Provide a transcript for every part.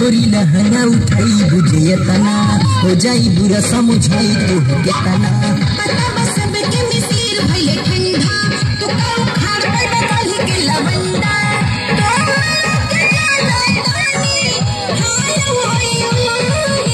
गोरी लहंगा उठाई बुझे तना हो जाई बुरा समझाई तू के तना पता बस सबके मिसिर भइले ठंडा तू कौ खाड़ पे बकल के लवंडा तोहरा के जाना तानी हाल होई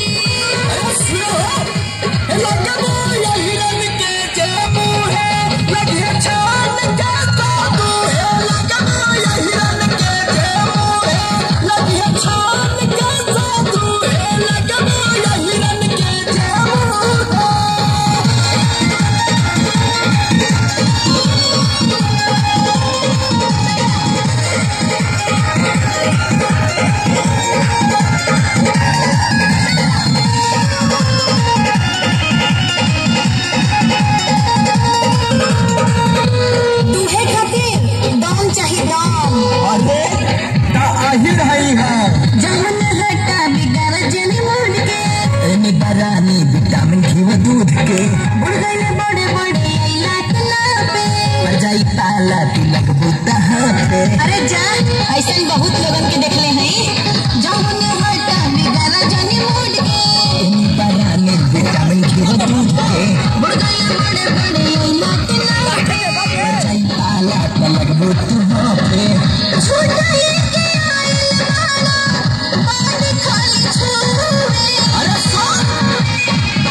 तुहे खातिर दाम चाहिए दाम जहन हटा बिगाड़ जन मूड के एने बरानी विटामिन घी व दूध के बुढ़ गइले बड़े बड़े इलाक ना पे पर जाई ताला तिलक बुता पे अरे जा ऐसन बहुत लोगन के देखले हैं जहन हटा बिगाड़ जन मूड के एने बरानी विटामिन घी व दूध के बुढ़ गइले बड़े बड़े इलाक ना पे पर जाई ताला तिलक बुता पे छोटा ही के आइल वाला पानी खाली छूवे अरे सो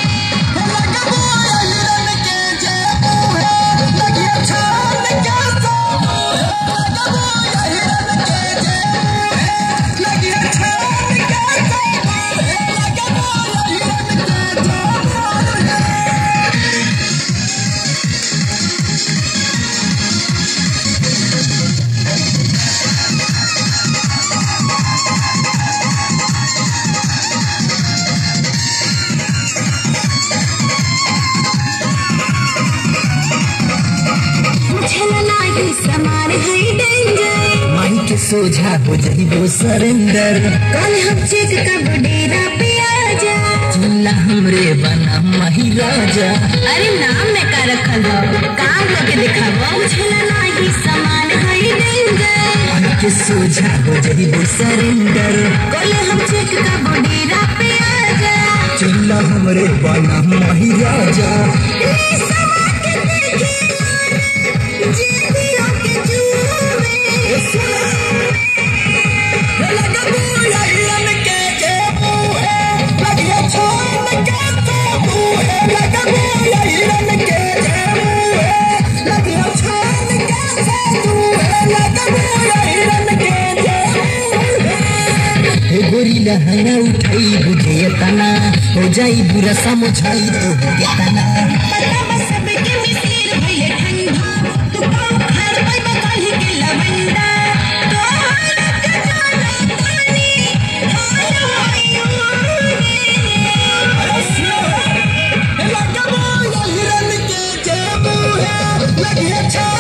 मुझे नाही समान है डेंजर माही के सोझा हो जाई वो सरेंडर कल हम चेक कब डेरा पे आ जा चिल्ला हमरे बना माही राजा अरे नाम में का रखल हो काम करके दिखावा मुझे नाही समान है डेंजर माही के सोझा हो जाई वो सरेंडर कल हम चेक कब डेरा पे आ जा चिल्ला हमरे बना माही राजा रे समा के देखे जेदियों के जुए हे गोरी लहंगा उठाई बुझे तना हो जाई बुरा समझाई तो के तना पता बस सबके मिसिर भइले ठंडा तू कौ खाड़ पे बकल के लवंडा तोहरा के जाना तानी हाल होई लगे